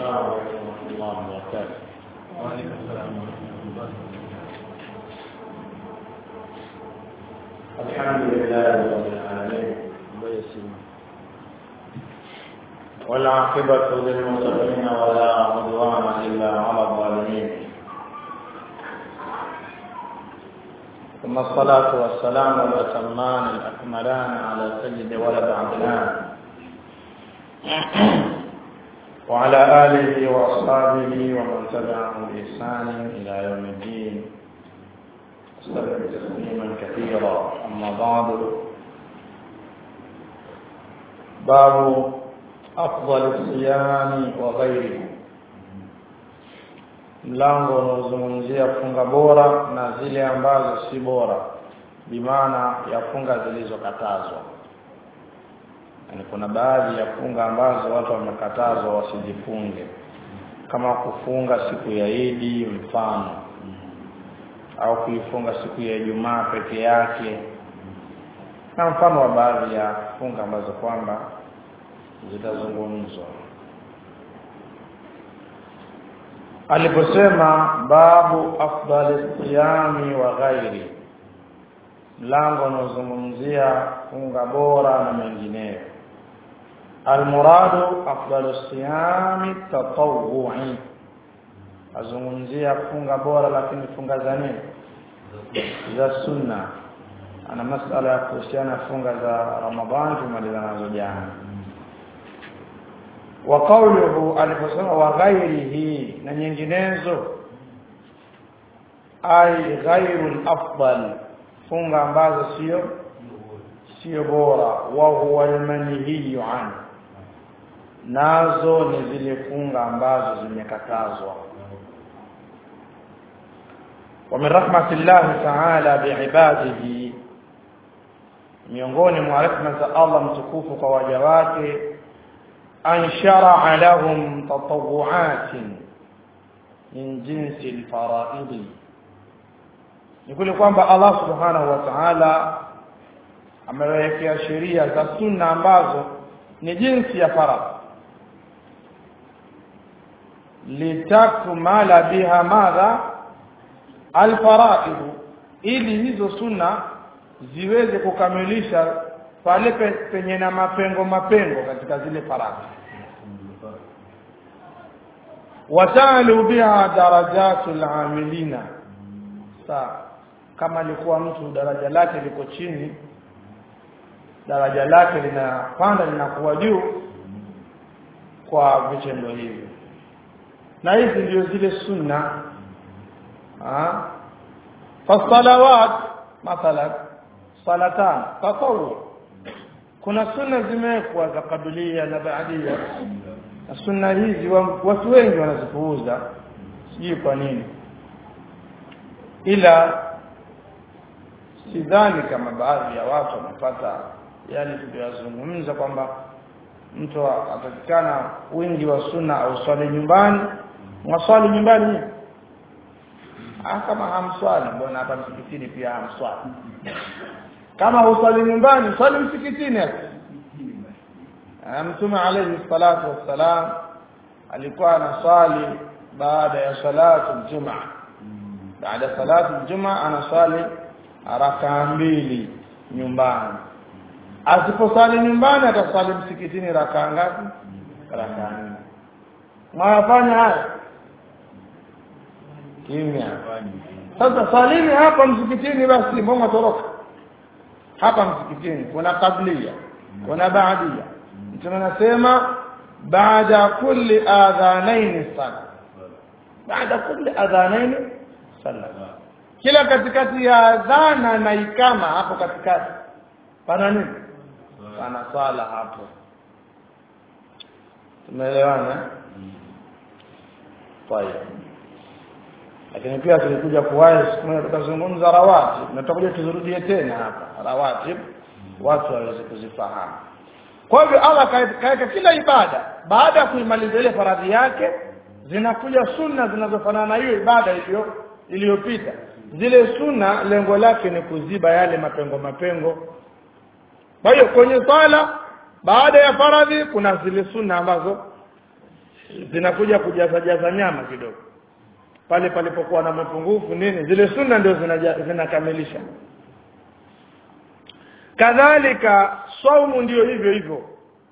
السلام عليكم ورحمة الله وبركاته وعليكم السلام ورحمة الله الحمد لله رب العالمين والعاقبة للمتقين ولا عدوان إلا على الظالمين ثم الصلاة والسلام الأتمان الأكملان على سيد ولد عدنان وعلى آله وأصحابه ومن تبعهم بإحسان إلى يوم الدين وسلم تسليما كثيرا أما بعد باب أفضل الصيام وغيره mlango unaozungumzia funga bora na zile ambazo si bora bimaana ya funga zilizokatazwa yani kuna baadhi ya funga ambazo watu wamekatazwa wasijifunge kama kufunga siku ya Idi mfano au kuifunga siku ya Ijumaa peke yake na mfano wa baadhi ya funga ambazo kwamba zitazungumzwa aliposema babu afdali siyami wa ghairi mlango unaozungumzia funga bora na mengineyo almuradu afdalu siyami tatawwu'i azungumzia funga bora lakini funga za nini za sunna ana masala ya kuhusiana funga za ramadhani tumaliza nazo jana wa qawluhu aliposema wa ghairihi na nyinginezo ai ghairu afdal funga ambazo sio sio bora wa huwa almanhiyu an nazo ni zile funga ambazo zimekatazwa wa min rahmatillahi ta'ala biibadihi miongoni mwa rehema za Allah mtukufu kwa waja wake an shar'a lahum tatawu'atin min jinsi alfara'id ni kule kwamba Allah subhanahu wa ta'ala amewekea sheria za sunna ambazo ni jinsi ya faradhi litakmala biha madha alfara'id ili hizo sunna ziweze kukamilisha pale penye na mapengo mapengo katika zile faradhi watalu biha darajatul amilina sa kama alikuwa mtu daraja lake liko chini daraja lake linapanda linakuwa juu kwa vitendo hivi na hizi ndio zile sunna ah fasalawat mathalan salatan tatawu kuna sunna zimewekwa za kabilia na baadia na sunna hizi watu wengi wanazipuuza sijui kwa nini ila sidhani kama baadhi ya watu wamepata yale tuliyozungumza kwamba mtu atakikana wingi wa sunna au swali nyumbani mwaswali nyumbani ah kama hamswali mbona hapa msikitini pia hamswali kama huswali nyumbani swali msikitini mtume alayhi salatu wassalam alikuwa anaswali baada ya salatu aljumaa baada salatu aljumaa anaswali raka mbili nyumbani asiposali nyumbani atasali msikitini raka ngapi raka nne mwafanya haya kimya sasa salini hapa msikitini basi mbona toroka hapa msikitini kuna kablia kuna baadia mtume anasema baada kulli adhanaini sala baada kulli adhanaini sala kila katikati ya adhana na ikama hapo katikati pana nini pana swala hapo tumeelewana kwa hiyo lakini pia tulikuja kuwahi siku moja tukazungumza rawati na tutakuja tuzurudie tena hapa rawati watu waweze kuzifahamu kwa hivyo Allah kaweka kila ibada baada ya kuimaliza ile faradhi yake zinakuja sunna zinazofanana na hiyo ibada hiyo iliyopita zile sunna lengo lake ni kuziba yale mapengo mapengo kwa hiyo kwenye swala baada ya faradhi kuna zile sunna ambazo zinakuja kujaza jaza nyama kidogo pale palipokuwa na mapungufu nini zile sunna ndio zinaja- zinakamilisha kadhalika saumu ndio hivyo hivyo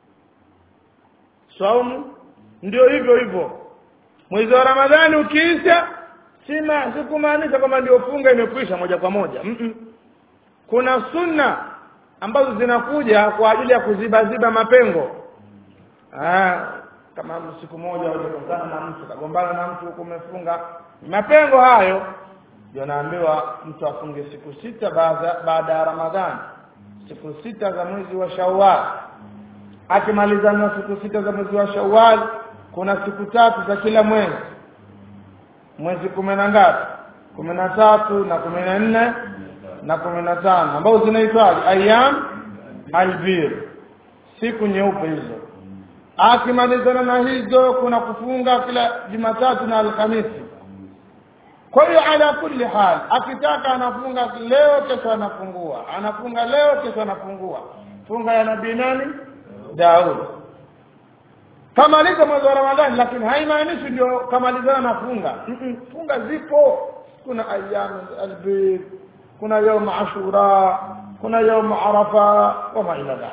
saumu ndio hivyo hivyo mwezi wa ramadhani ukiisha sima sikumaanisha kwamba ndio funga imekwisha moja kwa moja mm -mm. kuna sunna ambazo zinakuja kwa ajili ya kuzibaziba mapengo ah, kama siku moja hujakutana na mtu kagombana na mtu huko umefunga mapengo hayo ndio naambiwa mtu afunge siku sita baada baada ya ramadhani siku sita za mwezi wa shawwal akimaliza na siku sita za mwezi wa shawwal kuna siku tatu za kila mwezi mwezi kumi na ngapi kumi na tatu na kumi na nne na kumi na tano ambazo zinaitwaje ayam albir siku nyeupe hizo akimalizana na hizo kuna kufunga kila jumatatu na alhamisi kwa hiyo ala kulli hal akitaka anafunga leo kesho anafungua anafunga leo kesho anafungua funga ya nabii nani Daud kamaliza mwezi wa Ramadhani lakini haimaanishi ndio kamalizana na funga mm -mm, funga zipo kuna ayyam albid kuna يوم ashura kuna يوم arafa kama ila dhalik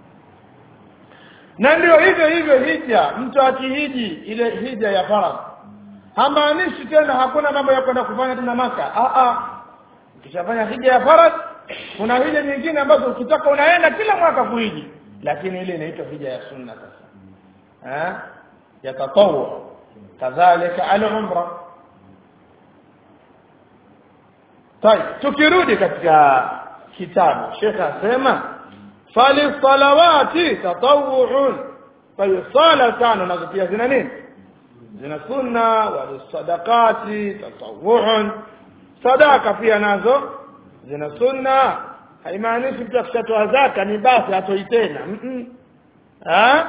na ndio hivyo hivyo hija mtu akihiji ile hija ya faradhi hamaanishi tena hakuna mambo ya kwenda kufanya tena maka a a ukishafanya hija ya faradhi kuna hija nyingine ambazo ukitaka unaenda kila mwaka kuhiji lakini ile inaitwa hija ya sunna sasa eh ya tatawwu kadhalika al-umra طيب tukirudi katika kitabu Sheikh asema fali salawati tatawwu'un kwa hiyo sala tano nazo pia zina nini zina sunna wa sadaqati tatawwu'un sadaka pia nazo zina sunna haimaanishi mtu akishatoa zaka ni basi atoi tena mm -mm. ha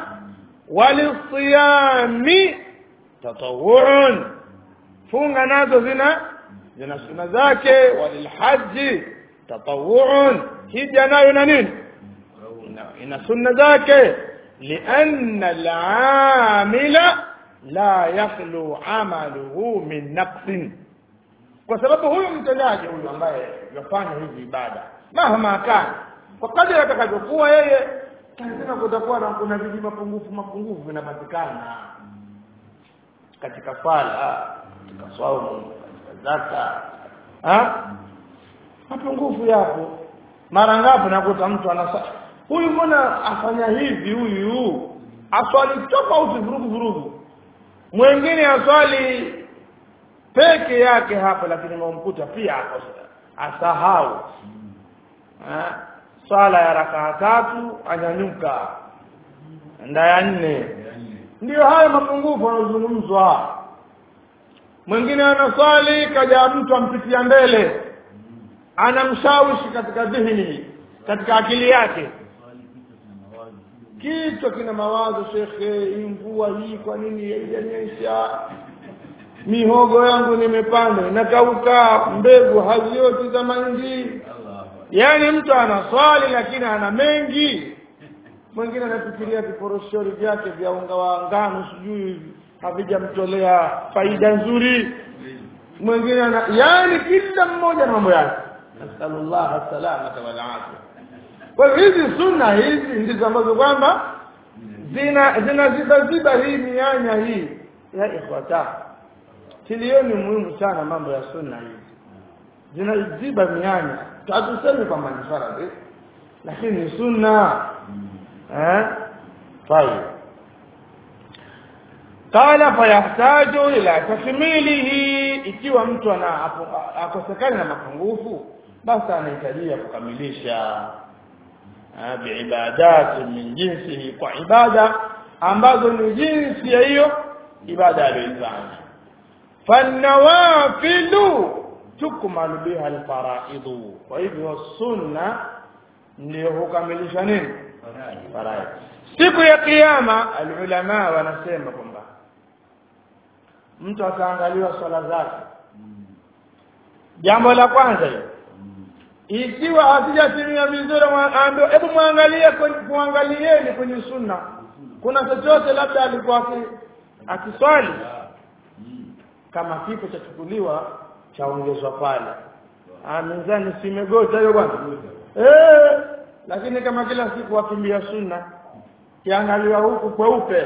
walisiyami tatawwu'un funga nazo zina zina sunna zake walilhaji tatawuun hija nayo na nini ina, ina sunna zake lianna alamila la yakhlu amaluhu min naqsin kwa sababu huyu mtendaji huyu ambaye yafanya hizi ibada mahama kana kwa kadri atakavyokuwa yeye lazima kutakuwa na kuna viji mapungufu mapungufu vinapatikana katika swala katika swaumu zaka ha mapungufu yapo mara ngapi nakuta mtu anasa huyu mbona afanya hivi huyu aswali tofauti vurugu vurugu mwingine aswali peke yake hapa lakini mamkuta pia hapo asahau ha swala ya rakaa tatu anyanyuka nda ya nne ndiyo hayo mapungufu yanazungumzwa mwingine anaswali kaja mtu ampitia mbele anamshawishi katika dhihni katika akili yake kichwa kina mawazo shekhe hii mvua hii kwa nini haijanyesha mihogo yangu nimepanda inakauka mbegu hazioti za mahindi yaani mtu anaswali lakini ana mengi mwingine anafikiria viporoshori vyake vya unga wa ngano sijui havijamtolea faida nzuri mwingine ana yani kila mmoja na mambo yake nasallallahu salamata wal afia kwa hivyo hizi sunna hizi ndizo ambazo kwamba zina zinazibaziba hii mianya hii ya ikhwata tilioni muhimu sana mambo ya sunna hizi zinaziba mianya hatusemi kwamba ni faradhi lakini ni sunna eh طيب qala fayahtaju ila takmilihi ikiwa mtu ana akosekana na mapungufu basi anahitajia kukamilisha biibadati min jinsihi kwa ibada ambazo ni jinsi ya hiyo ibada aliyoifanya fanawafilu tukmalu biha alfaraidu kwa hivyo sunna ndio hukamilisha nini faraid siku ya kiyama alulama wanasema kwamba mtu ataangaliwa swala zake jambo la kwanza hiyo ikiwa hazijatimia vizuri ambaye hebu muangalie kuangalieni kwenye sunna kuna chochote labda alikuwa akiswali kama kipo chachukuliwa chaongezwa pale ah mizani simegota hiyo bwana eh lakini kama kila siku wakimbia sunna kiangaliwa huku kweupe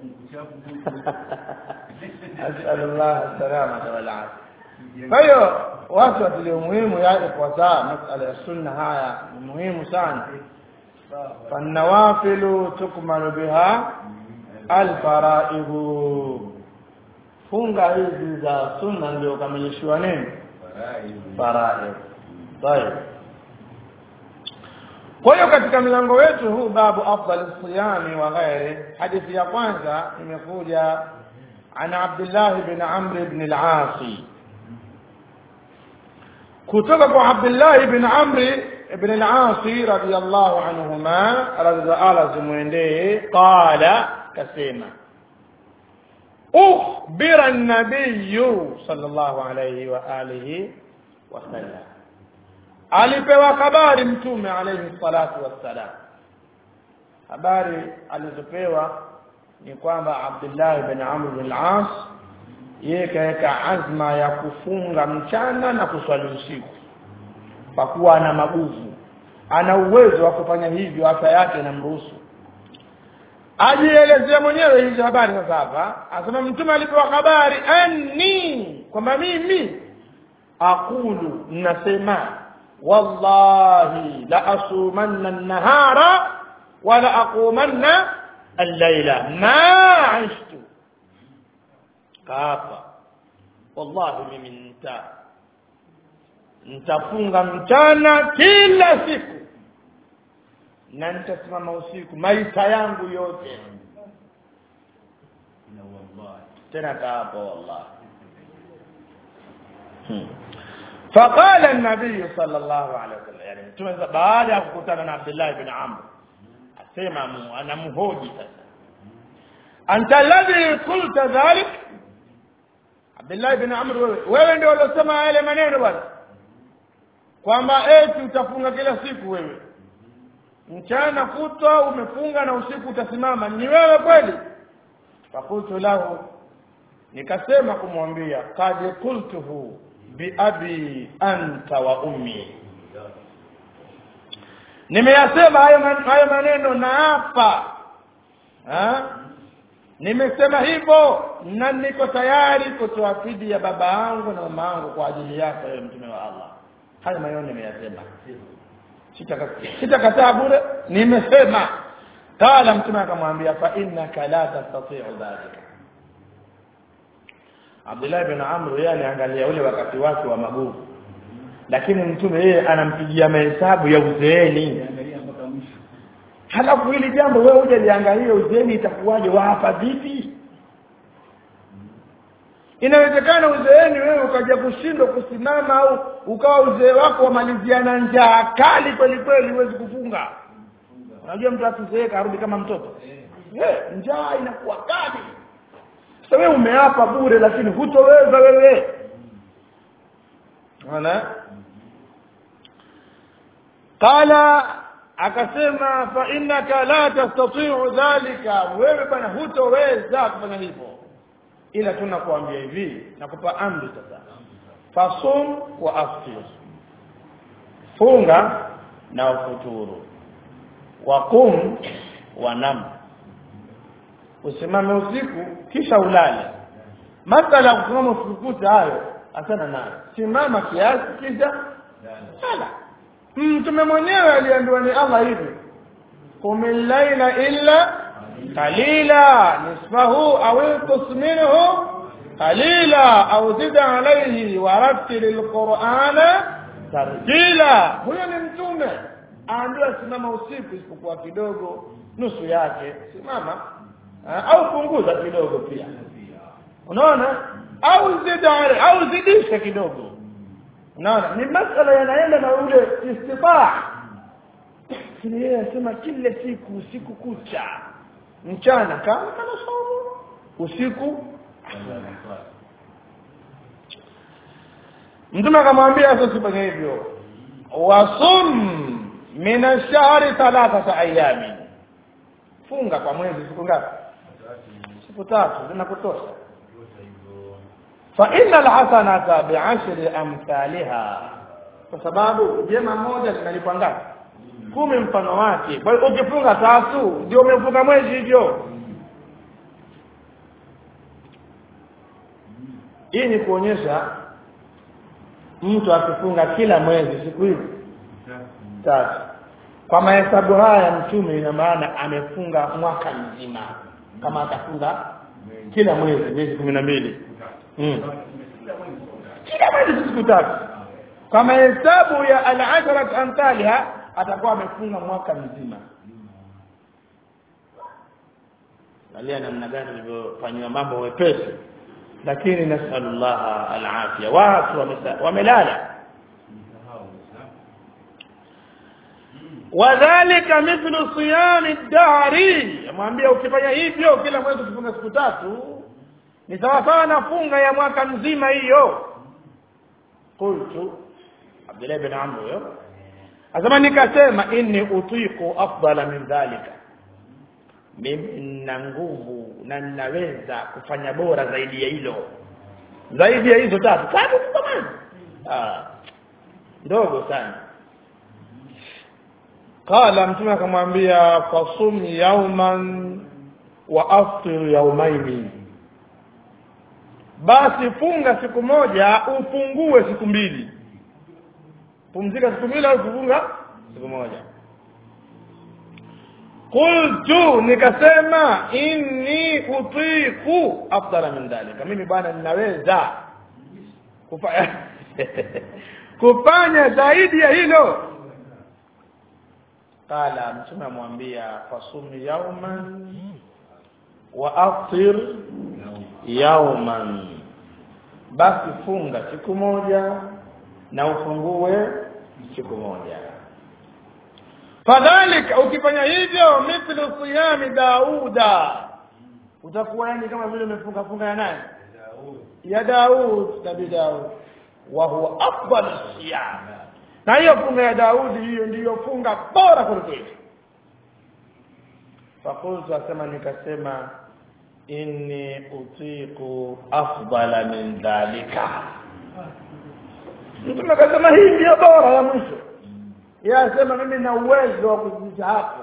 asallallahu salama wal afia kwa hiyo watu watilie muhimu yake kwa saa masala ya sunna haya ni muhimu sana fanawafilu tukmalu biha alfaraibu funga hizi za sunna ndio kamilishiwa nini faraid طيب kwa hiyo katika mlango wetu huu babu afdal siyami wa ghairi hadithi ya kwanza imekuja عن عبد الله بن عمرو بن العاص kutoka kwa Abdullah ibn Amr ibn al-As radiyallahu anhuma radhiallahu zimwendee qala kasema ukhbira an-nabiy sallallahu alayhi wa alihi wa sallam alipewa habari mtume alayhi salatu wassalam habari alizopewa ni kwamba Abdullah ibn Amr ibn al-As yeye kaweka azma ya kufunga mchana na kuswali usiku kwa kuwa ana maguvu ana uwezo wa kufanya hivyo afya yake inamruhusu ajielezea mwenyewe hizo habari sasa hapa asema mtume alipewa habari anni kwamba mimi aqulu nasema wallahi la asumanna an-nahara wa la aqumanna al-laila ma ashtu kaapa wallahi mimi nita nitafunga mchana kila siku na nitasimama usiku maisha yangu yote tena kaapa wallahi hmm. فقال النبي صلى الله عليه وسلم يعني mtume baada ya kukutana na Abdullah ibn Amr asema anamhoji sasa anta alladhi qulta dhalik Abdullah ibn Amr wewe wewe ndio uliosema yale maneno bwana kwamba eti utafunga kila siku wewe mchana kutwa umefunga na usiku utasimama ni wewe kweli fakultu lahu nikasema kumwambia qad qultuhu bi abi anta wa ummi nimeyasema hayo hayo maneno na hapa nimesema hivyo na niko tayari kutoa fidi ya baba yangu na mama yangu kwa ajili yako ewe mtume wa Allah hayo maneno nimeyasema sitakataa bure nimesema qala mtume akamwambia fa innaka la tastati'u dhalika Abdullah ibn Amr yeye aliangalia ule wakati wake wa maguvu lakini mtume yeye anampigia mahesabu ya uzeeni halafu hili jambo wewe uje liangalie uzeeni itakuwaje wapa vipi inawezekana uzeeni wewe ukaja kushindwa kusimama au ukawa uzee wako wamaliziana njaa kali kweli kweli huwezi kufunga unajua mtu akizeeka arudi kama mtoto eh njaa inakuwa kali sasa wewe umeapa bure lakini hutoweza wewe unaona qala akasema fa innaka la tastati'u dhalika wewe bwana hutoweza kufanya hivyo ila tunakuambia hivi nakupa amri sasa fasum wa aftir funga na ufuturu waqum wa nam usimame usiku kisha ulale masala ya kusimama usiku hayo asana nayo simama kiasi kisha sala mtume mwenyewe aliambiwa ni Allah hivi qumil laila illa qalila nisfahu aw inqus minhu qalila au zid alayhi wa rattil alqur'ana tartila huyo ni mtume aambiwa simama usiku isipokuwa kidogo nusu yake simama au punguza kidogo pia unaona au zid au zidisha kidogo unaona ni masala yanaenda na ule istitaa lakini yeye anasema kila siku usiku kucha mchana kama kana somo usiku mtume akamwambia sasa usifanye hivyo wasum min ash-shahri thalathata ayami funga kwa mwezi siku ngapi siku tatu zinakutosha fa inna alhasanata bi'ashri amthaliha kwa sababu jema moja linalipwa ngapi kumi mfano wake kwa hiyo ukifunga tatu ndio umefunga mwezi hivyo hii ni kuonyesha mtu akifunga kila mwezi siku hizi tatu kwa mahesabu haya mtume ina maana amefunga mwaka mzima kama atafunga kila mwezi miezi kumi na mbili mm. kila mwezi siku tatu kwa mahesabu ya al-asharat amthaliha atakuwa amefunga mwaka mzima angalia namna gani ilivyofanywa mambo wepesi lakini nasallallahu al-afia watu wamesa- wamelala wadhalika mithlu siyami dahri amwambia ukifanya hivyo kila mwezi ukifunga siku tatu ni sawa sawa na funga ya mwaka mzima hiyo qultu Abdullah bin Amr huyo asema nikasema inni utiku afdala min dhalika mimi nina nguvu na ninaweza kufanya bora zaidi ya hilo zaidi ya hizo tatu tatu tu kama ah ndogo sana qala mtume akamwambia fasum yauman wa aftir yaumaini basi funga siku moja ufungue siku mbili pumzika siku mbili au kufunga siku moja qultu nikasema inni utiku afdala min dhalika mimi bwana ninaweza kufanya kufanya zaidi ya hilo qala mtume amwambia fasumi yauman wa aftir yauman basi funga siku moja na ufungue siku moja fadhalika ukifanya hivyo mithlu siyami dauda utakuwa yani kama vile umefunga funga ya nani ya Daud nabii Daud wa huwa afdal siyam na hiyo funga ya Daudi hiyo ndiyo funga bora kuliko fakultu asema nikasema inni utiku afdala min dhalika mtume akasema hii ndiyo bora ya mwisho yeye asema mimi na uwezo wa kuzidisha hapo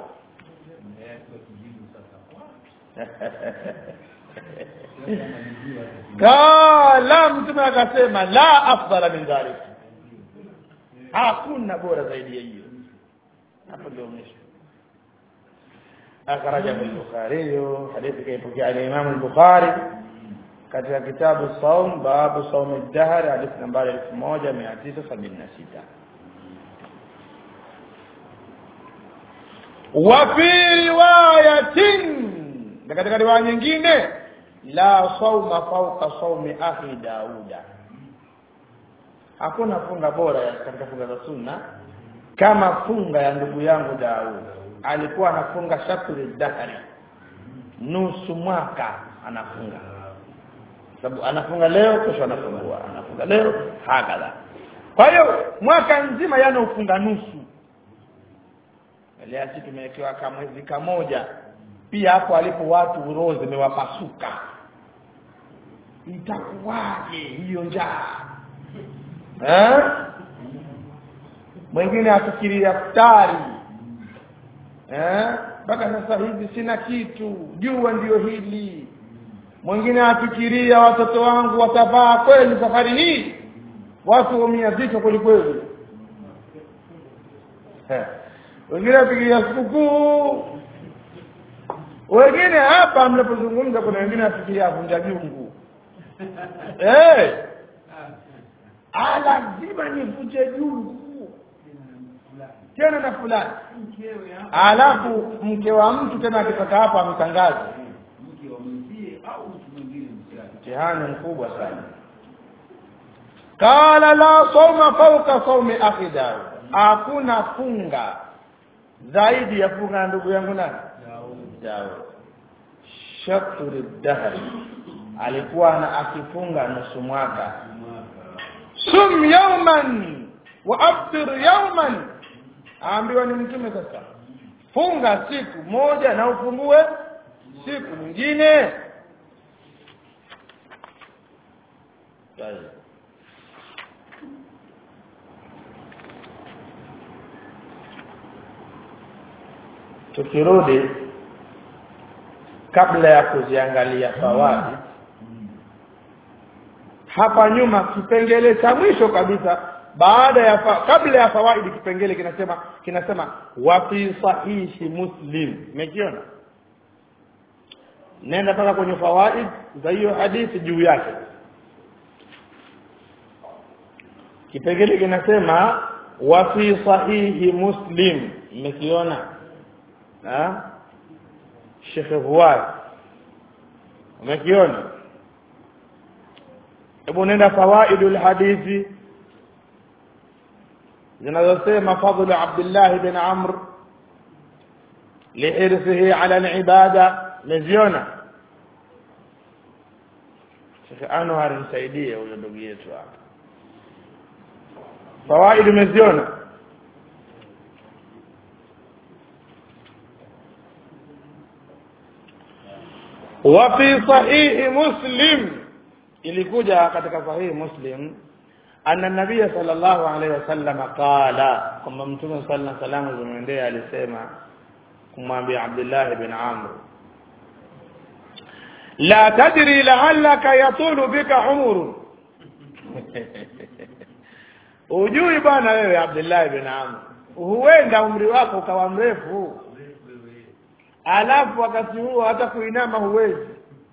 kala mtume akasema la afdala min dhalik hakuna bora zaidi ya hiyo hapo ndio mwisho akhraja al-bukhari hadithi kaipokea al-imam al-bukhari katika kitabu saum babu saum ad-dahr hadithi nambari 1976 wa fi riwayatin na katika riwaya nyingine la sauma fauka saumi akhi dauda hakuna funga bora ya katika funga za sunna kama funga ya ndugu yangu Daud alikuwa anafunga shatri dahari nusu mwaka anafunga sababu anafunga leo kesho anafungua anafunga leo hakadha kwa hiyo mwaka nzima yana ufunga nusu leo sisi tumewekewa kama mwezi kamoja pia hapo alipo watu roho zimewapasuka itakuwaje hiyo njaa eh mwingine afikiria futari eh mpaka sasa hivi sina kitu jua ndiyo hili mwingine afikiria watoto wangu watavaa kweli safari hii watu wamia vichwa kweli kweli Eh. wengine afikiria sikukuu wengine hapa mnapozungumza kuna wengine afikiria vunja jungu eh ah lazima nivunje jungu tena na fulani alafu mke wa mtu tena akitoka hapa amtangaze mtihani mkubwa sana qala la sawma fawqa sawmi akhi Daud hakuna funga zaidi ya funga ya ndugu yangu nani Daud shatri dahri alikuwa na akifunga nusu mwaka sum yawman wa aftir yawman aambiwa ni mtume sasa funga siku moja na ufungue siku nyingine طيب tukirudi kabla ya kuziangalia fawaid hapa nyuma kipengele cha mwisho kabisa baada ya fa, kabla ya fawaidi kipengele kinasema kinasema wa fi sahihi muslim umekiona nenda mpaka kwenye fawaid za hiyo hadithi juu yake kipengele kinasema wa fi sahihi muslim umekiona ha Sheikh Fuad umekiona hebu nenda fawaidul hadithi zinazosema fadlu Abdullah bin Amr lihirsihi ala alibada meziona Sheikh Anwar nisaidie huyo ndugu yetu hapa fawaid umeziona وفي صحيح مسلم ilikuja katika sahihi muslim anna nabiy sallallahu alaihi wasallam qala kwamba mtume sallallahu alaihi wasallam zimwendea alisema kumwambia Abdullah ibn Amr la tadri la'allaka yatulu bika umur ujui bwana wewe Abdullah ibn Amr huenda umri wako ukawa mrefu alafu wakati huo hata kuinama huwezi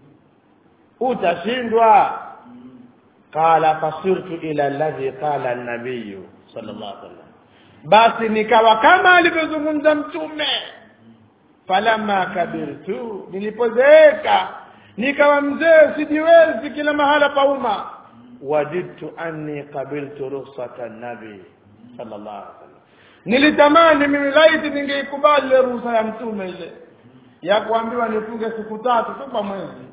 utashindwa qala fasirtu ila alladhi qala an-nabiy sallallahu alaihi wasallam basi nikawa kama alivyozungumza mtume falamma kabirtu nilipozeeka nikawa mzee sijiwezi kila mahala pauma wajidtu anni qabiltu rukhsata an-nabi sallallahu alaihi wasallam nilitamani mimi laiti ningeikubali ruhusa ya mtume ile ya kuambiwa nifunge siku tatu tu kwa mwezi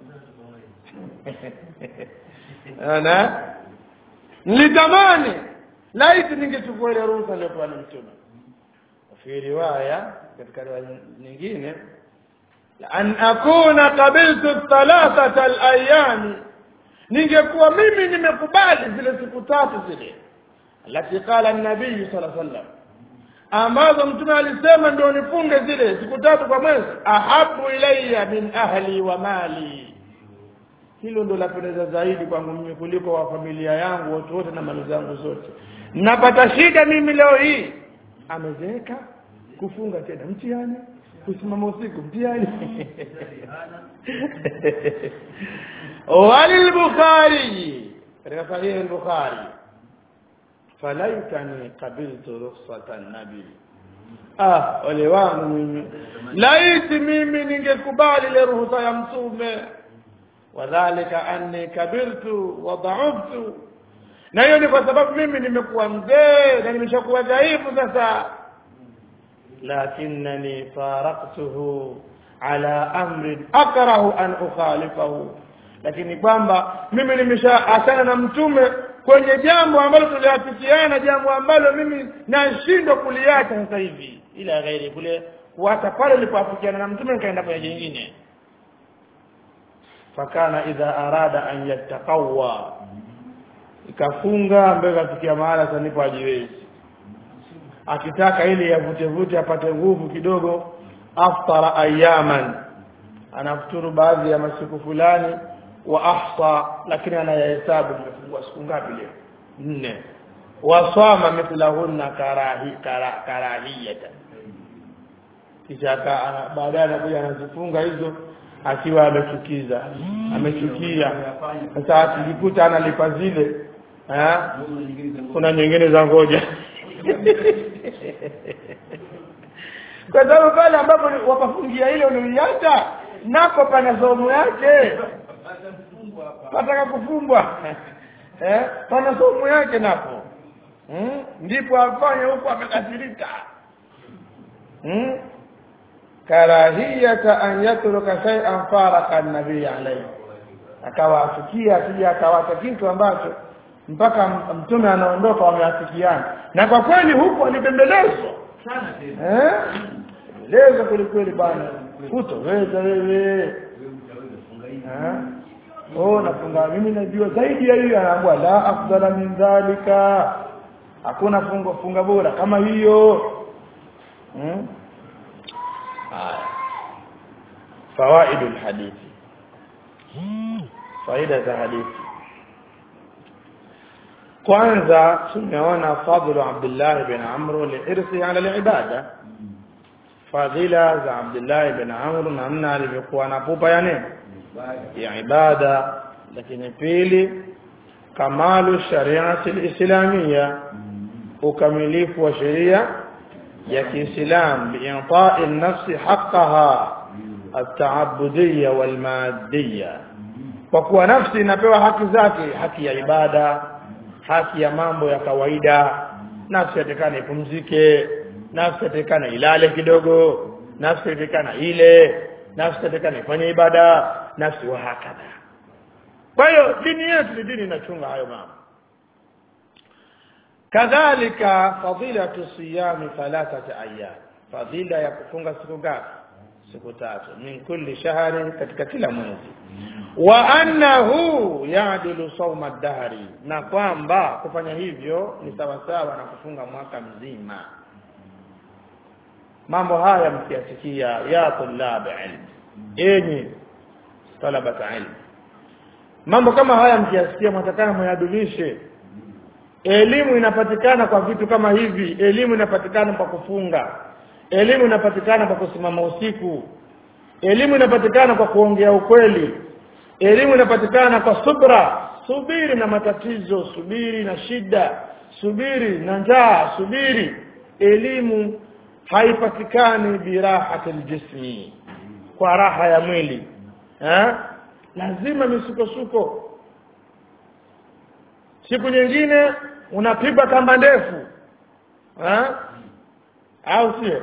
ana nilitamani laiti ningechukua ile ruhusa iliyopewa na mtume fi riwaya katika riwaya nyingine an akuna qabiltu thalathata al-ayami ningekuwa mimi nimekubali zile siku tatu zile alati qala an-nabii sallallahu alaihi wasallam ambazo mtume alisema ndio nifunge zile siku tatu kwa mwezi ahabu ilayya min ahli wa mali hilo ndo lapendeza zaidi kwangu mimi kuliko wa familia yangu watu wote na mali zangu zote napata shida mimi leo hii amezeeka kufunga tena mtihani kusimama usiku mtihani walil bukhari katika sahihi al-bukhari falaitani qabiltu rukhsata nabi ah ole wangu mimi laiti mimi ningekubali ile ruhusa ya mtume wadhālika anni kabirtu wa dha'uftu na hiyo ni kwa sababu mimi nimekuwa mzee na nimeshakuwa dhaifu sasa lakinnani faraqtuhu ala amrin akrahu an ukhalifahu lakini kwamba mimi nimeshaachana na mtume kwenye jambo ambalo tuliafikiana jambo ambalo mimi nashindwa kuliacha sasa hivi ila ghairi kule kuacha pale nilipoafikiana na mtume nikaenda kwenye jingine fakana idha arada an yattaqawa ikafunga mbele kafikia mahala sasa nipo ajiwezi akitaka ili yavute vute apate nguvu kidogo aftara ayaman anafuturu baadhi ya masiku fulani wa ahsa lakini anayahesabu nimefungua siku ngapi leo nne wasama mithlahunna karahi kara, karahiyatan kisha baadaye anakuja anazifunga hizo akiwa amechukiza amechukia sasa akijikuta analipa zile eh kuna nyingine za ngoja kwa sababu pale ambapo wapafungia ile uliacha nako pana somo yake pataka kufungwa eh pana somo yake napo hmm? ndipo afanye huko amekasirika hmm? karahiyata an yatruka shay'an faraka an-nabii alayhi akawa afikia asije akawacha kitu ambacho mpaka mtume anaondoka wameafikiana na kwa kweli huko alibembelezwa sana tena eh bembelezwa kweli kweli bwana kutoweza wewe wewe utaweza funga hivi eh oh nafunga mimi najua zaidi ya hiyo anaambia la afdala min dhalika hakuna funga funga bora kama hiyo hmm? haya fawaidul hadithi faida za hadithi kwanza tumeona fadlu Abdullah bin Amr liirthi ala alibada fadhila za Abdullah bin Amr namna alivyokuwa na pupa ya nini ya ibada lakini pili kamalu shariati alislamia ukamilifu wa sheria ya Kiislam biinta'i an-nafsi haqqaha at-ta'abbudiyya wal-maddiyya kwa kuwa nafsi inapewa haki zake haki ya ibada haki ya mambo ya kawaida nafsi yatakana ipumzike nafsi yatakana ilale kidogo nafsi yatakana ile nafsi yatakana ifanye ibada nafsi wa hakadha kwa hiyo dini yetu ni dini inachunga hayo mambo kadhalika fadilatu siyami thalathati ayyam fadila ya kufunga siku ngapi siku tatu min kulli shahrin katika kila mwezi wa annahu ya'dilu sawma dahri na kwamba kufanya hivyo ni sawasawa na kufunga mwaka mzima mambo haya mkiasikia ya tulab ilm enyi talabata ilm mambo kama haya mkiasikia mtakana muyadulishe elimu inapatikana kwa vitu kama hivi elimu inapatikana kwa kufunga elimu inapatikana kwa kusimama usiku elimu inapatikana kwa kuongea ukweli elimu inapatikana kwa subra subiri na matatizo subiri na shida subiri na njaa subiri elimu haipatikani birahati aljismi kwa raha ya mwili eh lazima misukosuko siku nyingine unapigwa kamba ndefu eh au sio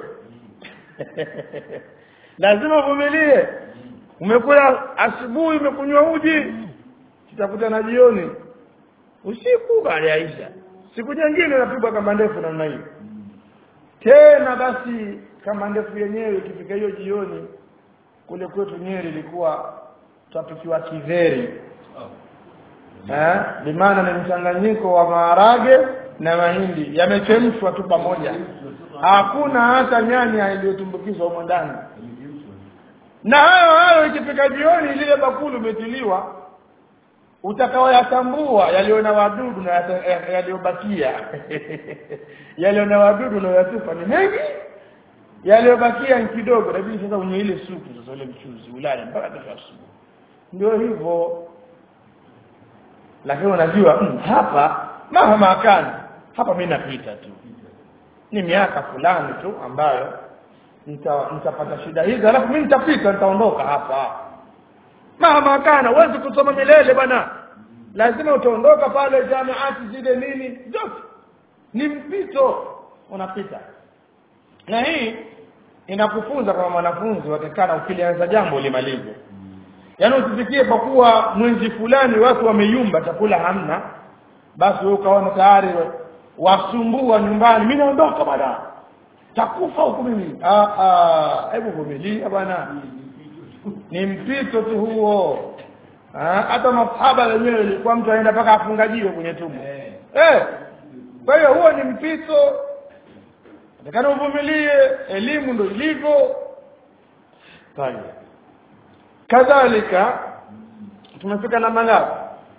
lazima uvumilie umekula asubuhi umekunywa uji tutakutana jioni usiku baada ya isha siku nyingine unapigwa kamba ndefu namna hiyo tena basi kama ndefu yenyewe ikifika hiyo jioni kule kwetu Nyeri ilikuwa tutapikiwa kiveri eh bimaana ni mchanganyiko wa maharage na mahindi yamechemshwa tu pamoja hakuna hata nyanya iliyotumbukizwa humo ndani na hayo hayo ikifika jioni lile bakuli umetiliwa utakaoyatambua yaliyo na wadudu na yaliyobakia yaliyo na wadudu na yatupa ni mengi yaliyobakia ni kidogo lakini sasa unywe ile supu sasa ule mchuzi ulale mpaka kesho asubuhi ndio hivyo lakini unajua mm, hapa mahama kana hapa mimi napita tu ni miaka fulani tu ambayo nitapata shida hizi alafu mimi nitapita nitaondoka hapa mahama kana huwezi kusoma milele bwana lazima utaondoka pale jamiati zile nini zote ni mpito unapita na hii inakufunza kama mwanafunzi watakana ukilianza jambo limalize yaani usifikie kwa kuwa mwezi fulani watu wameyumba chakula hamna basi wewe ukaona tayari wasumbua nyumbani mimi naondoka bwana takufa huku mimi ah ah hebu vumilia bwana ni mpito tu huo hata masahaba wenyewe ilikuwa mtu aenda mpaka afungajiwe kwenye tumbo eh kwa hiyo huo ni mpito Nataka uvumilie elimu ndio ilivyo. Tayeb. Kadhalika tumefika namba ngapi?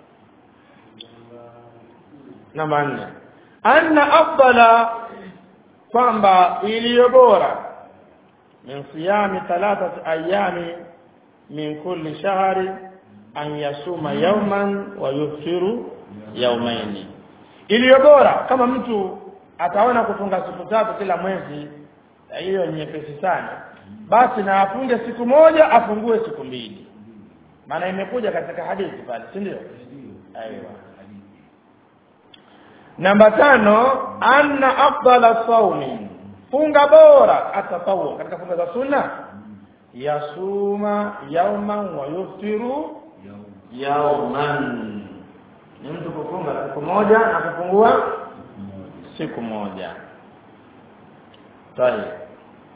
Namba 4. Anna afdala kwamba iliyo bora min siyami thalathati ayami min kulli shahri an yasuma yawman wa yuftiru yawmaini iliyo bora kama mtu ataona kufunga siku tatu kila mwezi hiyo ni nyepesi sana basi na afunge siku moja afungue siku mbili maana imekuja katika hadithi pale si ndio aiwa namba tano anna afdala saumi funga bora atatawu katika funga za sunna yasuma yauman wa yuftiru yauman ni mtu kufunga siku moja na kufungua siku moja طيب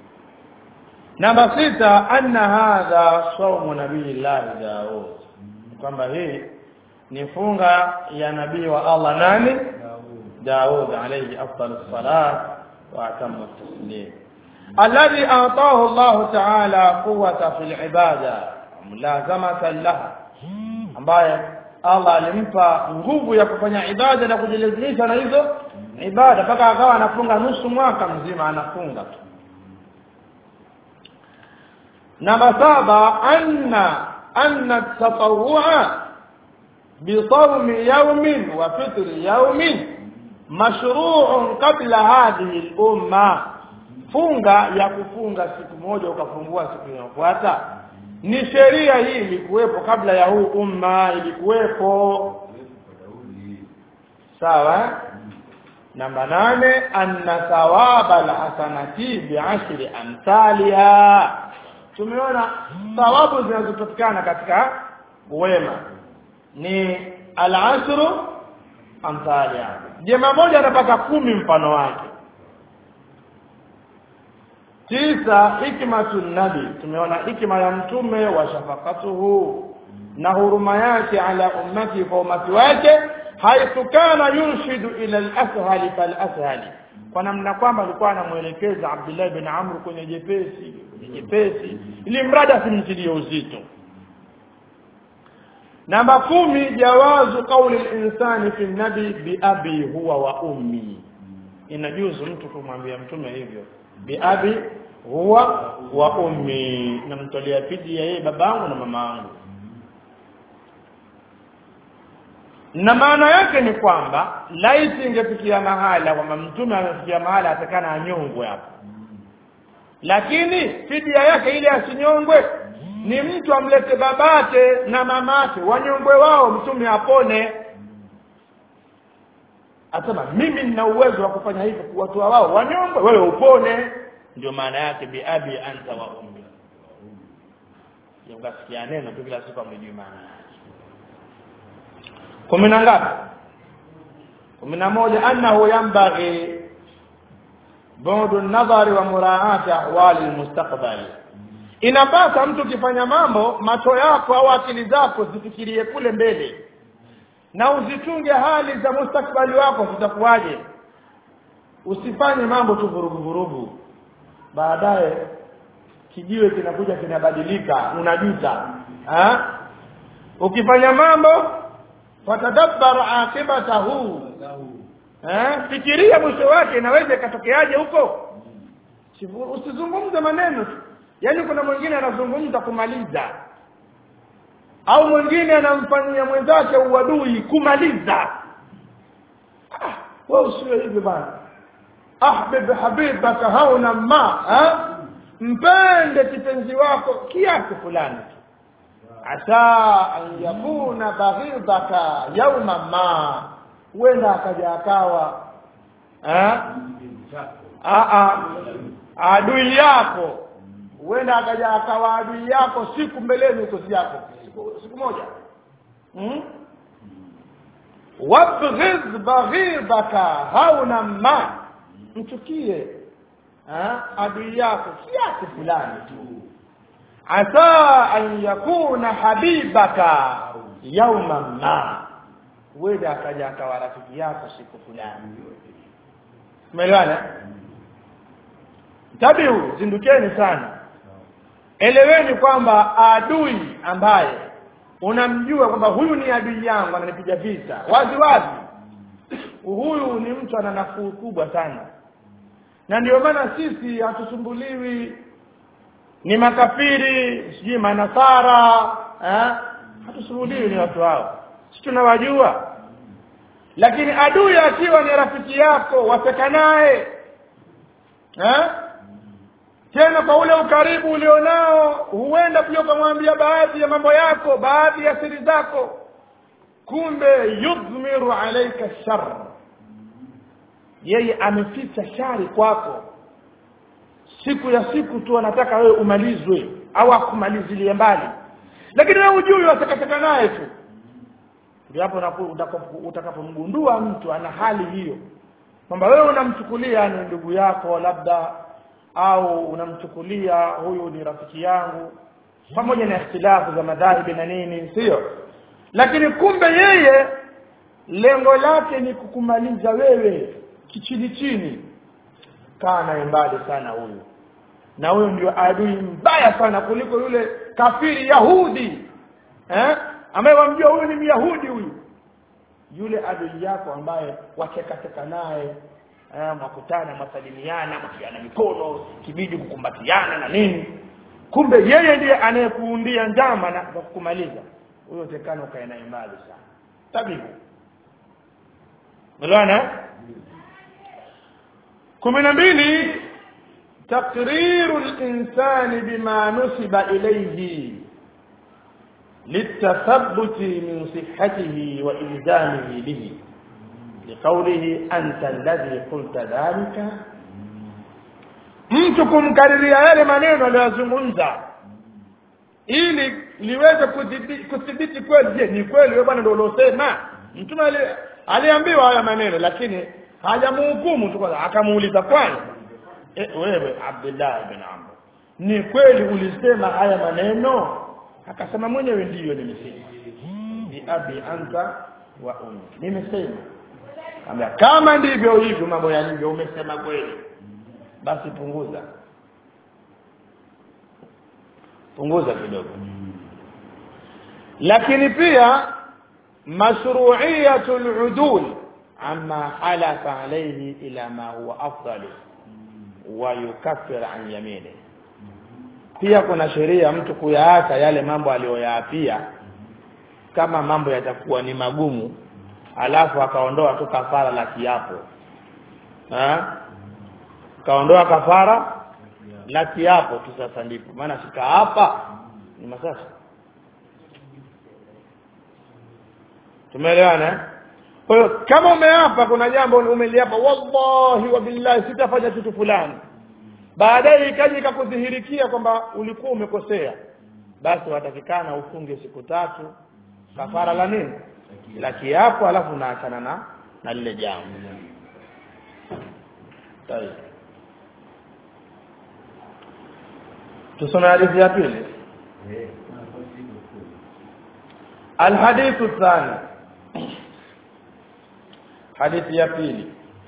namba sita anna hadha saumu nabiillah daud kwamba hii ni funga ya nabii wa Allah nani Daud alayhi afdal salat wa atammu taslim alladhi ataahu Allah ta'ala quwwata fil ibada mulazamatan laha ambaye Allah alimpa nguvu ya kufanya ibada na kujilazimisha na hizo ibada mpaka akawa anafunga nusu mwaka mzima anafunga tu namba saba anna anna tatawua bisawmi yawmin wa fitri yawmin mashru'un qabla hadhihi al-umma funga ya kufunga siku moja ukafungua siku inayofuata ni sheria hii ilikuwepo kabla ya huu umma ilikuwepo sawa namba nane anna thawaba alhasanati bi'ashri amthaliha tumeona thawabu zinazopatikana katika wema ni al-ashru amthaliha jema moja anapata kumi mfano wake tisa hikmatun nabi tumeona hikma ya mtume wa shafaqatuhu na huruma yake ala ummati kwa umati wake haithu kana yurshidu ila al-ashhali fal-ashhali kwa namna kwamba alikuwa anamuelekeza Abdullah bin Amr kwenye jepesi jepesi ili mradi asimtilie uzito namba kumi jawazu qawli al-insani fi nabi bi abi huwa wa ummi inajuzu mtu kumwambia mtume hivyo bi abi huwa wa ummi namtolea fidia yeye babangu na mamangu na maana yake ni kwamba laiti ingefikia mahala kwamba mtume amefikia mahala atakana anyongwe hapo lakini fidia yake ile asinyongwe ni mtu amlete babake na mamake wanyongwe wao mtume apone asema mimi nina uwezo wa kufanya hivyo kuwatoa wao wanyongwe wewe upone ndio maana yake bi abi anta wa ummi ukasikia neno tu kila siku amejui maana yake kumi na ngapi kumi na moja annahu yanbaghi bu'du nadhari wa muraati ahwali almustaqbali inapasa mtu ukifanya mambo macho yako au akili zako zifikirie kule mbele na uzichunge hali za mustakbali wako zitakuwaje usifanye mambo tu vurugu vurugu baadaye kijiwe kinakuja kinabadilika unajuta ha? ukifanya mambo fatadabbar akibatahu eh fikiria mwisho wake inaweza ikatokeaje huko usizungumze maneno tu yaani kuna mwingine anazungumza kumaliza au mwingine anamfanyia mwenzake uadui kumaliza ah, wewe usiwe hivi bana ahbib habibaka hauna ma ha? mpende kipenzi wako kiasi fulani tu asa an yakuna baghidaka yauma ma huenda akaja akawa adui yako huenda akaja akawa adui yako siku mbeleni huko yako siku, siku moja hmm? wabghidh baghidaka hauna ma mchukie adui yako kiasi fulani tu asa an yakuna habibaka yauma ma huenda akaja akawa rafiki yako siku fulani umeelewana tabiu zindukeni sana eleweni kwamba adui ambaye unamjua kwamba huyu ni adui yangu ananipiga vita wazi wazi huyu ni mtu ana nafuu kubwa sana na ndio maana sisi hatusumbuliwi ni makafiri sijui manasara eh? hatusumbuliwi ni watu hao si tunawajua lakini adui akiwa ni rafiki yako waseka naye eh? tena kwa ule ukaribu ulionao huenda pia ukamwambia baadhi ya mambo yako baadhi ya siri zako kumbe yudhmiru alaika shar yeye ameficha shari kwako siku ya siku tu anataka wewe umalizwe au akumalizilie mbali lakini wewe hujui watakataka naye tu ndio hapo utakapomgundua mtu ana hali hiyo kwamba wewe unamchukulia ni ndugu yako labda au unamchukulia huyu ni rafiki yangu pamoja na ikhtilafu za madhahibi na nini sio lakini kumbe yeye lengo lake ni kukumaliza wewe kichini chini kaa naye mbali sana huyu na huyo ndio adui mbaya sana kuliko yule kafiri yahudi eh ambaye wamjua huyu ni myahudi huyu yule adui yako ambaye wachekacheka naye eh, mwakutana mwasalimiana mwakiana mikono kibidi kukumbatiana na nini kumbe yeye ndiye anayekuundia njama na za kukumaliza huyo tekana ukae naye mbali sana tabibu unaona kumi na mbili تقرير الإنسان بما نسب إليه للتثبت من صحته وإلزامه به لقوله أنت الذي قلت ذلك mtu kumkariria yale maneno aliyozungumza ili liweze kuthibiti kweli je ni kweli wewe bwana ndio uliosema mtume aliambiwa haya maneno lakini hajamhukumu tu kwanza akamuuliza kwanza e, wewe Abdullah ibn Amr ni kweli ulisema haya maneno akasema mwenyewe ndiyo nimesema bi abi anta wa ummi nimesema Kambia, kama ndivyo hivyo mambo yalivyo umesema kweli basi punguza punguza kidogo lakini pia mashru'iyatul udul amma halafa alayhi ila ma huwa afdalu wa yukaffir an yamini pia kuna sheria mtu kuyaacha yale mambo aliyoyaapia kama mambo yatakuwa ni magumu alafu akaondoa tu kafara la kiapo ha? kaondoa kafara la kiapo tu sasa ndipo maana shika hapa ni masasa tumeelewana kwa hiyo kama umeapa kuna jambo umeliapa wallahi wa billahi sitafanya kitu fulani baadaye ikaja ikakudhihirikia kwamba ulikuwa umekosea basi watakikana ufunge siku tatu kafara la nini la kiapo alafu unaachana na na lile jambo tayeb tusome hadithi ya pili الحديث الثاني حديث يا بيلي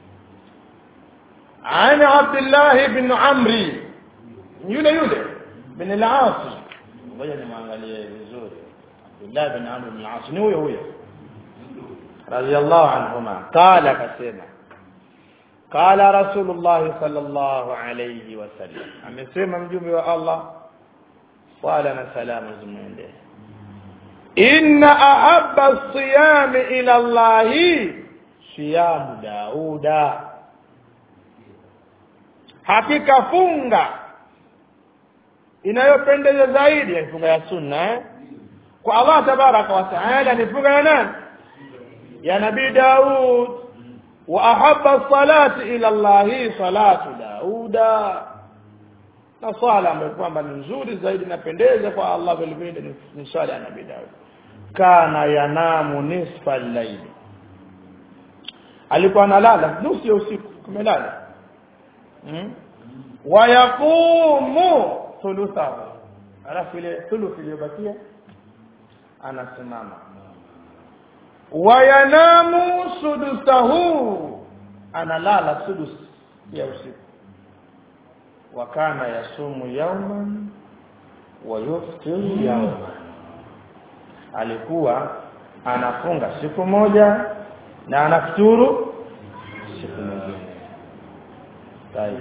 عن عبد الله بن عمرو يule yule bin al-As ngoja nimwangalie vizuri Abdullah bin Amr bin al-As ni huyo huyo radiyallahu anhuma qala kasema qala rasulullah sallallahu alayhi wasallam amesema mjumbe wa Allah wala na salamu zimwendee inna ahabba as-siyam ila Allah siyam Dauda hakika funga inayopendeza zaidi ya funga ya sunna eh? kwa Allah tabaraka wa taala ni funga ya nani ya nabii Daud wa ahabba salati ila Allah salatu Dauda na swala ambayo kwamba ni nzuri zaidi napendeza kwa Allah vile vile ni swala ya nabii Daud kana yanamu nisfa al-layl alikuwa analala nusu ya usiku kumelala hmm? wa yaqumu thuluthahu alafu ile thuluthi iliyobakia anasimama wa yanamu sudusahu analala sudus ya usiku wa kana yasumu yawman wa yuftiru yawman alikuwa anafunga siku moja na anafuturu siku nyingine طيب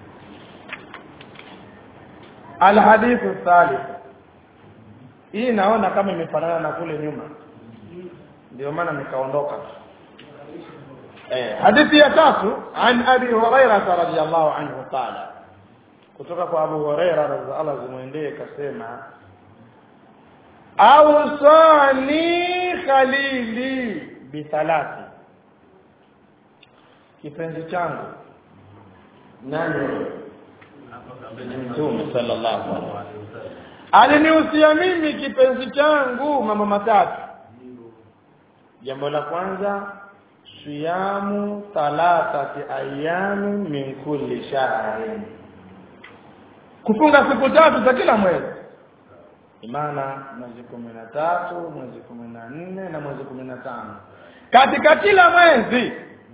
الحديث الثالث hii naona kama imefanana na kule nyuma ndio maana nikaondoka eh hadithi ya tatu an abi hurairah radhiyallahu anhu qala kutoka kwa abu hurairah radhiyallahu anhu zimwendee kasema awsani khalili bithalati kipenzi changu nani mtume sallallahu alaihi wasallam alinihusia mimi kipenzi changu mambo matatu jambo la kwanza siyamu thalathati ayami min kulli shahrin kufunga siku tatu za kila mwezi imana mwezi kumi na tatu mwezi kumi na nne na mwezi kumi na tano katika kila mwezi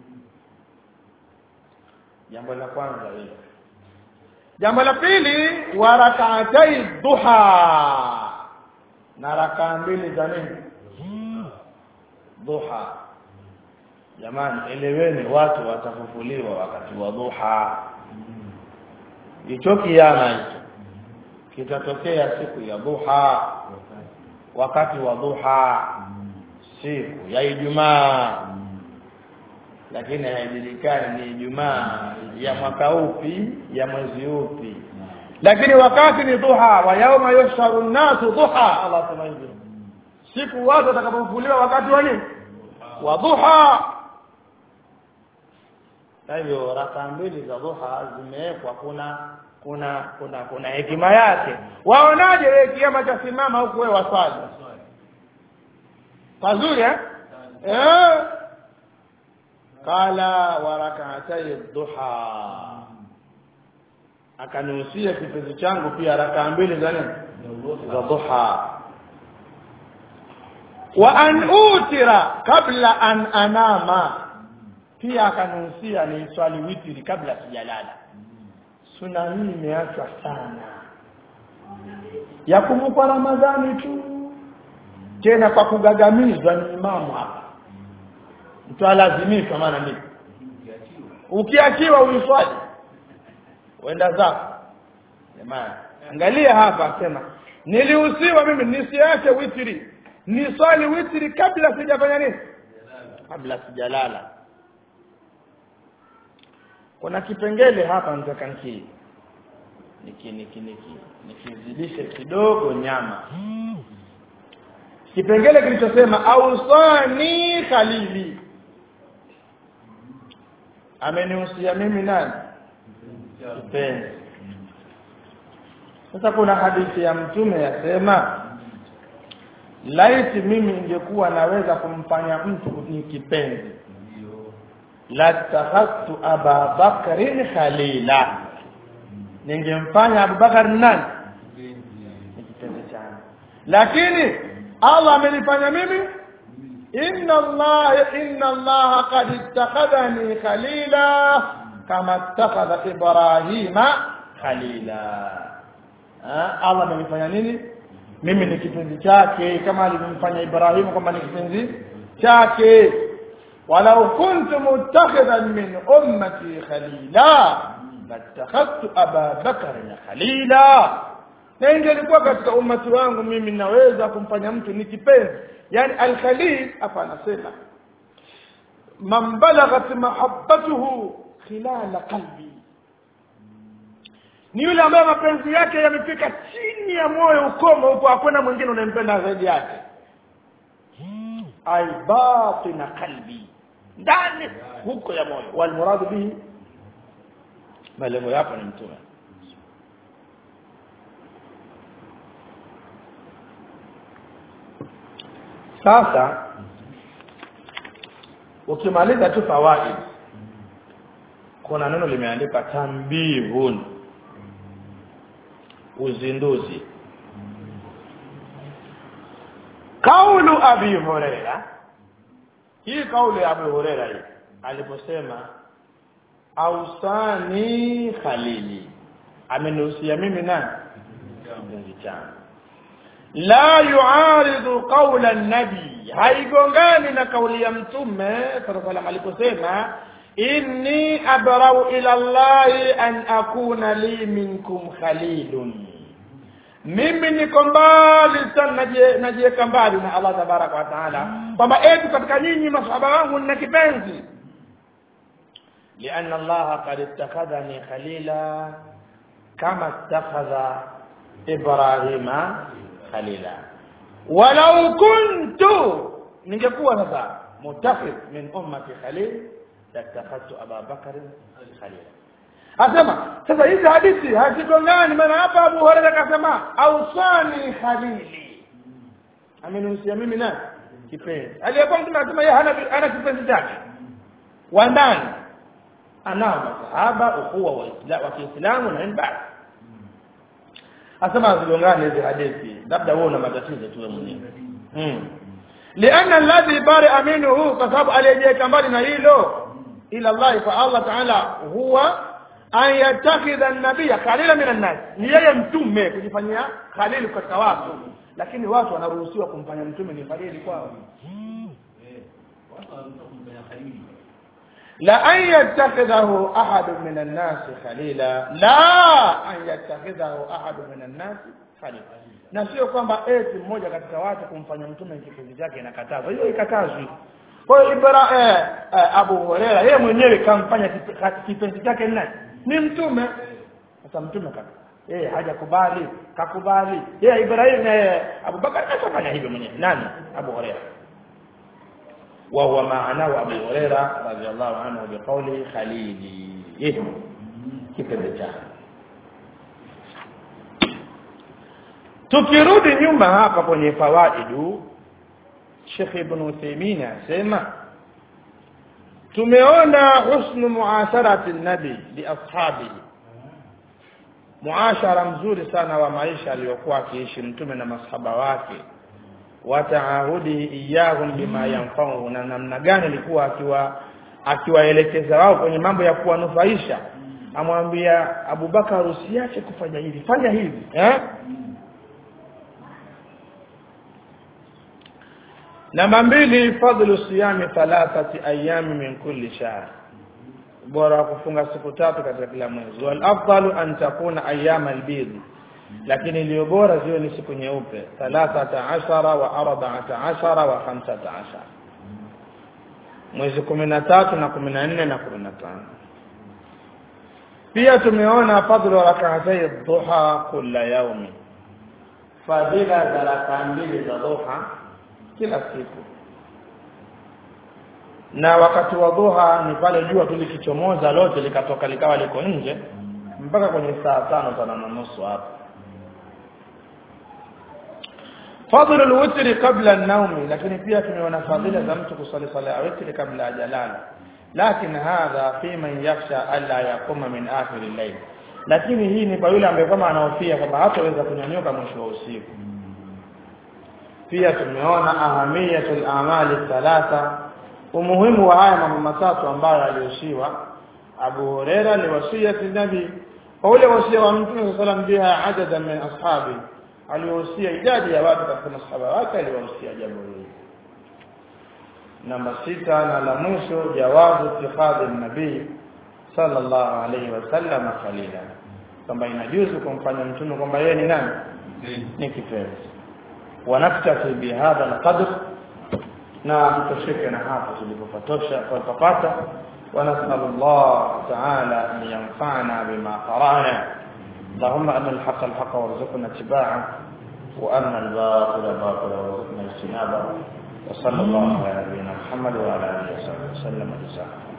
jambo la kwanza hilo jambo la pili wa rakaatai duha na rakaa mbili za nini duha jamani eleweni watu watafufuliwa wakati wa duha hicho kiama hicho kitatokea siku ya duha wakati wa duha siku ya Ijumaa lakini haijulikani ni Ijumaa ya mwaka upi ya mwezi upi lakini wakati ni duha wa yauma yusharu nasu duha Allah sema hivyo siku watu watakapofufuliwa wakati wa nini wa duha kwa hivyo raka mbili za duha zimewekwa kuna kuna kuna kuna hekima yake waonaje wewe kiama cha simama huku wewe waswali pazuri eh eh qala wa rak'atay duha akanusia kipenzi changu pia raka mbili za nini za duha wa an utira kabla an anama pia akanusia ni swali witri kabla sijalala suna hii imeachwa sana ya kumkwa ramadhani tu tena kwa kugagamizwa ni imamu hapa mtu alazimishwa maana nini ukiachiwa uiswali wenda zako jamani angalia hapa sema nilihusiwa mimi nisiache witri niswali witri kabla sijafanya nini kabla sijalala kuna kipengele hapa nataka niki niki niki niki nikizidishe kidogo nyama kipengele kilichosema ausani khalili amenihusia mimi nani kipenzi sasa kuna hadithi ya mtume yasema laiti mimi ingekuwa naweza kumfanya mtu ni kipenzi latakhadtu aba bakrin khalila ningemfanya abubakar nani ni kipenzi changu lakini allah amenifanya mimi inna allah inna allah qad ittakhadhani khalila kama ittakhadha ibrahima khalila ha? allah amenifanya nini mimi ni kipenzi chake kama alivyomfanya ibrahimu kwamba ni kipenzi chake ولو كنت متخذا من أمتي خليلا لاتخذت أبا بكر خليلا na ingelikuwa katika ummati wangu mimi naweza kumfanya mtu ni kipenzi yani alkhalil hapa anasema man balaghat mahabbatuhu khilala qalbi ni yule ambaye mapenzi yake yamefika chini ya moyo ukomo huko hakuna mwingine unayempenda zaidi yake ay batina qalbi ndani huko ya moyo walmuradu bihi malengo yako ni mtume sasa ukimaliza tu fawaid kuna neno limeandika tambihun uzinduzi kaulu abi huraira hii kauli ya Abu Huraira hii aliposema ausani khalili amenihusia mimi nani mpenzi changu la yuaridu qaula nabi haigongani na kauli ya mtume sallallahu alaihi aliposema inni abrau ila allahi an akuna li minkum khalilun mimi niko mbali sana najiweka mbali na Allah tabaraka wa taala kwamba eti katika nyinyi masahaba wangu nina kipenzi لأن الله قد اتخذني خليلا كما اتخذ إبراهيم خليلا ولو كنت ningekuwa sasa mutakhidh min ummati khalil latakhadtu Aba Bakr khalila Asema sasa hizi hadithi hazigongani maana hapa Abu Hurairah akasema ausani khalili. Amenihusia mimi na kipenzi. Aliyekuwa mtume anasema yeye hana hana kipenzi chake. Wa ndani anao masahaba ukhuwa wa Islam wa Kiislamu na mbali. Asema hazigongani hizi hadithi. labda wewe una matatizo tu wewe mwenyewe mm. lianna alladhi bari'a minhu kwa sababu aliyejiweka mbali na hilo ila Allah kwa Allah ta'ala huwa an yattakhidha an-nabiyya khalila min an-nas ni yeye mtume kujifanyia khalili katika watu lakini watu wanaruhusiwa kumfanya mtume ni khalili kwao watu wanataka kumfanya khalili la an yattakhidhahu ahad min an-nas khalila la an yattakhidhahu ahad min an-nas khalila na sio kwamba eti mmoja katika watu kumfanya mtume kipenzi chake inakatazwa hiyo ikatazwi kwa hiyo ibra eh, eh, Abu Huraira yeye mwenyewe kamfanya kipe- ka- kipenzi chake ni nani ni mtume sasa mtume kaka yeye hajakubali kakubali yeye Ibrahim eh, Abu Bakar kafanya hivyo mwenyewe nani Abu Huraira وهو معناه أبو هريرة رضي الله عنه بقوله خليلي إيه كيف الرجال tukirudi nyuma hapa kwenye fawaidu Sheikh Ibn Uthaymeen asema tumeona husnu muasharati nabi li ashabihi muashara mzuri sana wa maisha aliyokuwa akiishi mtume na masahaba wake wa taahudi iyahum bima yanfa'uhu na namna gani alikuwa akiwa akiwaelekeza wao kwenye mambo ya kuwanufaisha amwambia Abubakar usiache kufanya hivi fanya hivi eh namba mbili fadlu siyami thalathati ayami min kulli shahr bora wa kufunga siku tatu katika kila mwezi wal afdalu an takuna ayama albidh lakini iliyo bora ziwe ni siku nyeupe 13 wa 14 wa 15 mwezi 13 na 14 na 15 pia tumeona fadhlu rak'atay dhuha kila yaumi fadhila za rakaa mbili za dhuha kila siku na wakati wa dhuha ni pale jua tu likichomoza lote likatoka likawa liko nje mpaka kwenye saa tano tano na nusu hapo fadhlu alwitri qabla an-nawm lakini pia tumeona fadhila za mtu kusali sala ya witri kabla hajalala lakini hadha fi man yakhsha alla yaquma min akhir al-layl lakini hii ni kwa yule ambaye kama anahofia kwamba hataweza kunyanyuka mwisho wa usiku pia tumeona ahamiyatul amali thalatha umuhimu wa haya mambo matatu ambayo alioshiwa Abu Huraira ni wasiyati nabi kwa ule wasia wa Mtume صلى الله عليه biha adada min ashabi aliwahusia idadi ya watu katika masahaba wake aliwahusia jambo hili namba sita na la mwisho jawazu ittikhadhi nabii sallallahu alayhi wasallam khalila kwamba inajuzu kumfanya mtume kwamba yeye ni nani ni kipenzi ونكتفي بهذا القدر na tutosheke na hapo tulipopatosha kupata ونسأل الله تعالى أن ينفعنا بما قرأنا اللهم أن الحق الحق وارزقنا اتباعه وأن الباطل باطل وارزقنا اجتنابه وصلى الله على نبينا محمد وعلى آله وصحبه وسلم جزاكم